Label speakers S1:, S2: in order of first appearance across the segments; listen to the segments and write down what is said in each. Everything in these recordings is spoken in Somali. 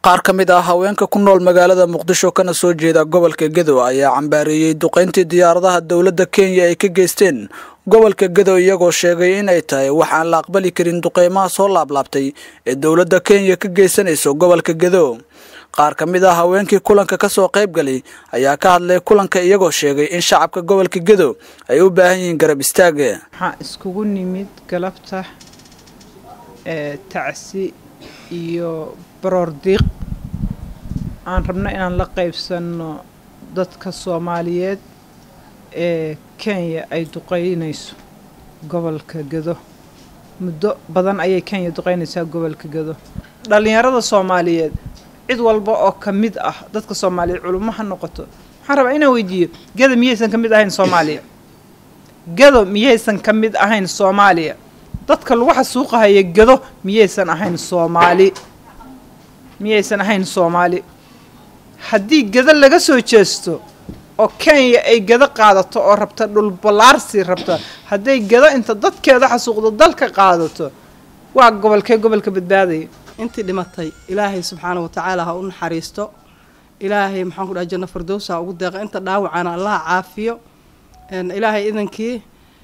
S1: qaar ka mid ah haweenka ku nool magaalada muqdisho kana soo jeeda gobolka gedo ayaa cambaareeyey duqayntii diyaaradaha dowladda kenya ay ka geysteen gobolka gedo iyagoo sheegay in ay tahay wax aan la aqbali karin duqeymaha soo laablaabtay ee dowladda kenya ka geysanayso gobolka gedo qaar ka mid ah haweenkii kulanka ka soo qayb galay ayaa ka hadlay kulanka iyagoo sheegay in shacabka gobolka gedo ay u baahan yihiin garab istaaga
S2: waxaa iskugu nimid galabta ee tacsi iyo baroordiiq aan rabno inaan la qaybsanno dadka soomaaliyeed ee kenya ay duqeynayso gobolka gedo muddo badan ayay kenya duqeynaysaa gobolka gedo dhallinyarada soomaaliyeed cid walba oo ka mid ah dadka soomaaliyeed culummo ha noqoto waxaan rabaa inaan weydiiyo gedo miyaysan ka mid ahayn soomaaliya gedo miyaysan ka mid ahayn soomaaliya dadka lagu xasuuqahaya gedo miyaysan ahayn soomaali miyaysan ahayn soomaali haddii gedo laga soo jeesto oo kenya ay gedo qaadato oo rabta dhulballaarsi rabta hadday gedo inta dadkeeda xasuuqdo dalka qaadato waa gobolkee gobolka badbaadaya
S3: intii dhimatay ilaahay subxaana wa tacaala ha u naxariisto ilaahay maxaan ku dhaha janno fardows ha ugu deeqa inta dhaawacana allaha caafiyo ilaahay idankii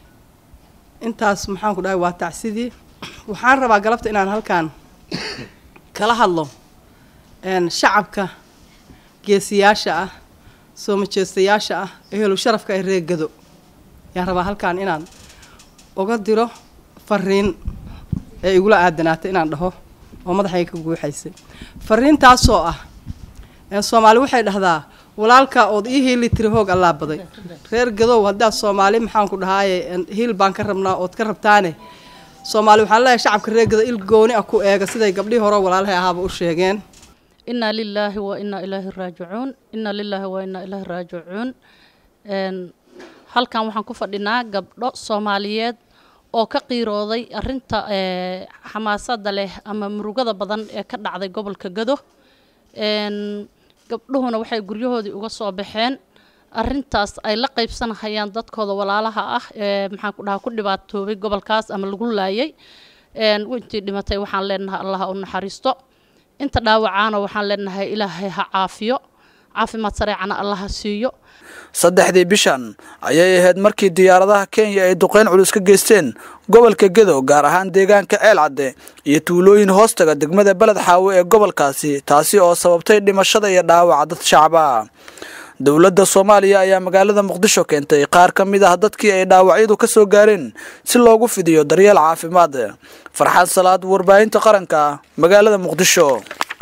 S3: intaas maxaan ku dhahay waa tacsidii waxaan rabaa galabta inaan halkaan kala hadlo shacabka geesiyaasha ah soo majeestayaasha ah ehelu sharafka ee reer gado ayaan rabaa halkaan inaan uga diro fariin ee igula aadanaatay inaan dhaho oo madaxayga ka guuxaysay fariintaasoo ah soomaali waxay dhahdaa walaalka ood ii hiili tiri hoog allaa baday reer gadow haddaad soomaali maxaan ku dhahaaye hiil baan ka rabnaa ood ka rabtaane soomaali waxaan leeyahay shacabka reer gado il gooni ah ku eega siday gabdhihii hore walaalahay ahaaba u sheegeen
S4: inaa lilaahi wa inaa ilaahi raajicuun inaa lilaahi wa inaa ilaahi raajicuun halkan waxaan ku fadhinaa gabdho soomaaliyeed oo ka qiirooday arinta xamaasada leh ama murugada badan ee ka dhacday gobolka gado gabdhuhuna waxay guryahoodii uga soo baxeen arintaas ay la qaybsanahayaan dadkooda walaalaha ah ee maxaan ku dhahaa ku dhibaatoobay gobolkaas ama lagu laayay intii dhimatay waxaan leenahay allaha u naxariisto inta dhaawacaana waxaan leenahay ilaahay ha caafiyo caafimaad sareecana allaha siiyo
S1: saddexdii bishan ayay ahayd markii diyaaradaha kenya ay duqeyn culus ka geysteen gobolka gedo gaar ahaan deegaanka ceel cadde iyo tuulooyin hoostaga degmada beled xaawe ee gobolkaasi taasi oo sababtay dhimashada iyo dhaawaca dad shacaba dowladda soomaaliya ayaa magaalada muqdisho keentay qaar ka mid ah dadkii ay dhaawacyadu ka soo gaareen si loogu fidiyo daryeel caafimaad farxad salaad warbaahinta qaranka magaalada muqdisho